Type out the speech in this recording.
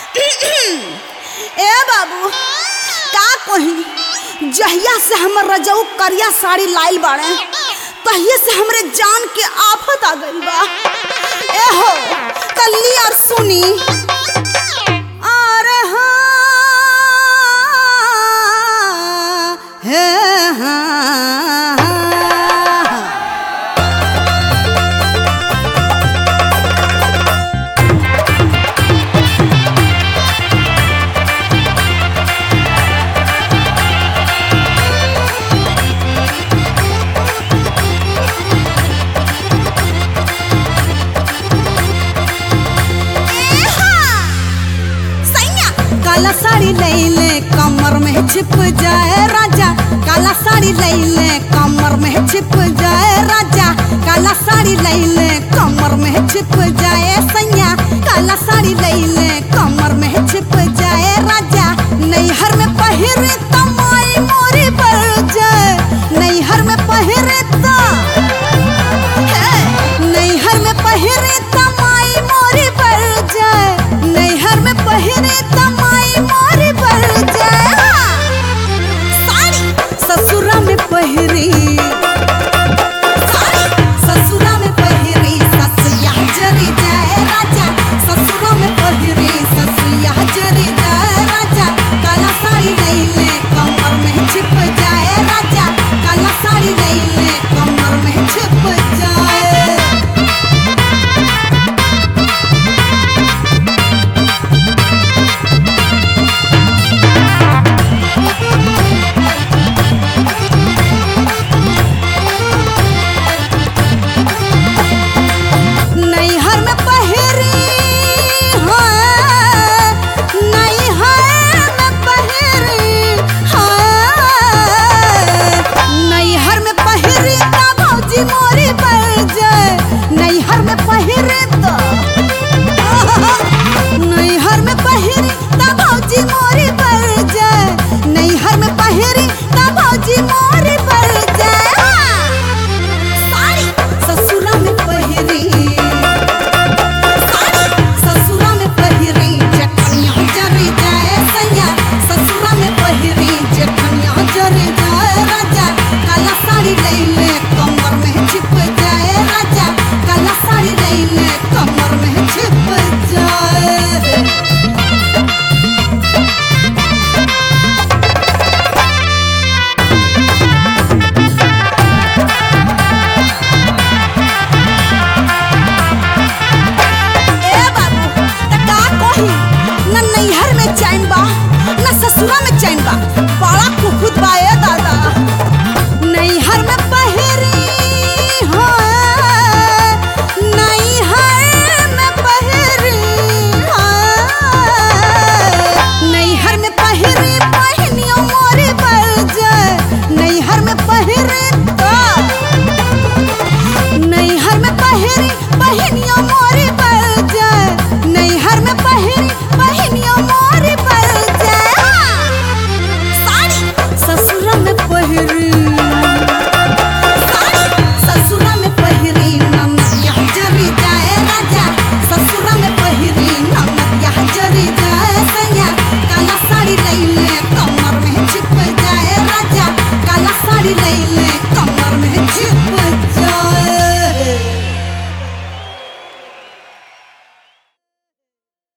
ए बाबू का कही जहिया से हमर रजऊ करिया साड़ी लाइल बाड़े तहिए से हमरे जान के आफत आ गइल बा ए हो तल्ली और सुनी अरे हाँ हे हाँ काला साड़ी लैले कमर में छिप जाए राजा काला साड़ी लैले कमर में छिप जाए राजा काला साड़ी लैले कमर में छिप जाए सैया काला साड़ी लैले कमर में छिप जाए राजा नैहर में पहिरे तमाई मोरी बढ़ जाए नैहर में पहिरे ता नैहर में पहिरे तमाई मोरी बढ़ जाए नैहर में पहिरे तमाई मोरी बढ़ जाए साड़ी ससुरा में पहिरी साड़ी ससुरा में पहिरी ससुया जरी जाए राजा ससुरा में पहिरी ससुया जरी जाए राजा काला साड़ी लैले कमर में छिप जाए राजा काला साड़ी लैले कमर में छिप जाए नैहर में पहिरी हाँ नैहर में पहिरी हाँ नैहर में पहिरी ता भौजी मोरी बढ़ जाए नैहर में पहिरी तो नैहर में पहिरी ता भौजी मोरी बढ़ जाए नैहर में पहिरी ता भौजी मोरी बढ़ जाए साड़ी ससुरा में पहिरी साड़ी ससुरा में पहिरी जखनिया जरी जाए सैया ससुरा में पहिरी जखनिया जरी जाए राजा काला साड़ी लैले कमर में छिप जाए राजा काला साड़ी लैले कमर में छिप जाए ए बाबू त का कही न नैहर में चैन बा न ससुरा में चैन बा बड़ा कुक